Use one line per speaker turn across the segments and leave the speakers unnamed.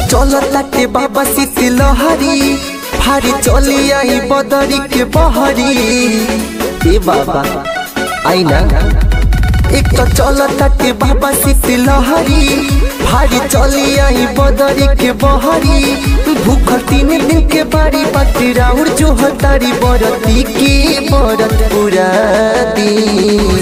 चलता के बाबा शीत लहरी भारी चली आई बदरी के बहरी ए बाबा आई ना एक तो चलता के बाबा शीत लहरी भारी चली आई बदरी के बहरी भूखल तीन दिन के बारी बाटी राउर जो हतारी बरती के बरत पूरा दी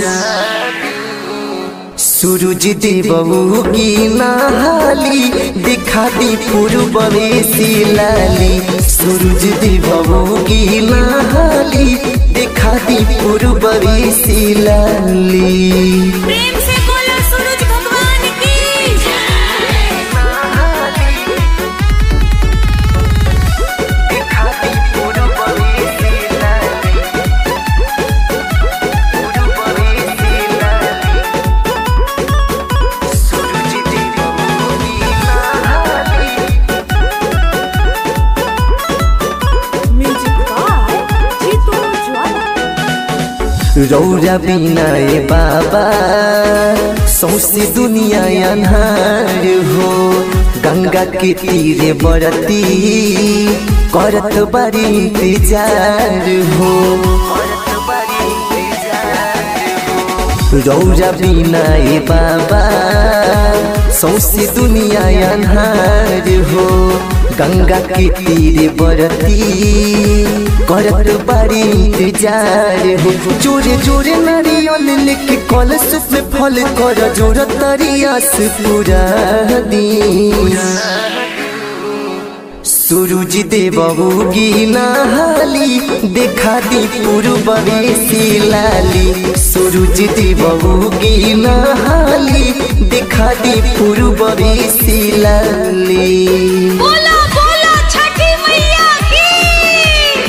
सूरज देवऊ की नहाली दिखा दी पूर्व लाली सूरज देवऊ की नहाली दिखा दी पूर्व लाली
प्रेम से बोलो सूरज भगवान की म्यूजिक बाय जीतू ज्वाला
रौरा बिना ए बाबा सौसे दुनिया अन्हार हो गंगा के तीरे बरती करत बड़ी इंतजार हो रौरा बिना ए बाबा सौसे दुनिया अन्हार हो गंगा के तीरे बरती करत बड़ी इंतजार हो जोरे जोरे नारियल लेके कलश में फल कर जोर तरियास पूरा दी सूरज देवगी नहाली देखा दी पूर्व लाली सूरज देवगी नहाली देखा दी पूर्व लाली
बोलो बोलो छठी मैया की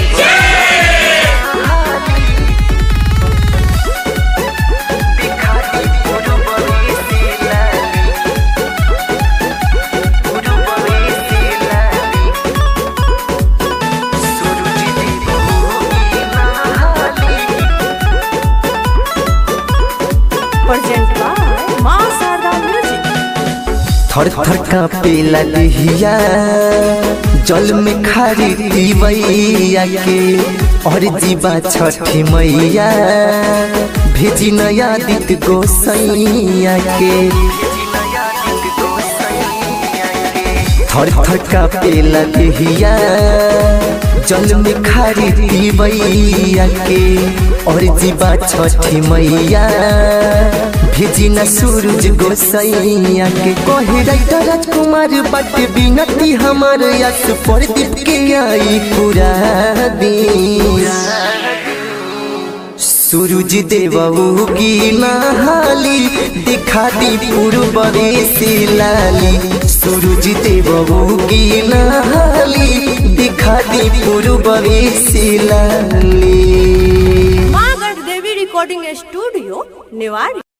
प्रेजेंट बाय मां शारदा म्यूजिक
थर थर कांपेला देहिया जल में खारी दीवैया के और जीवा छठी मैया भेजी नया दित गोसैया के थर थर कांपेला देहिया जल में खारी दीवैया के और जीवा छठी मैया भेजी न सूरज गोसैया के कहे राइटर राजकुमार बट बिनती हमार यस प्रदीप के आई पूरा दिन सूरज देवऊ की नहाली दिखा दी पूर्व लाली सूरज देवऊ की नहाली दिखा दी पूर्व लाली
मां गढ़ देवी रिकॉर्डिंग स्टूडियो निवाड़ी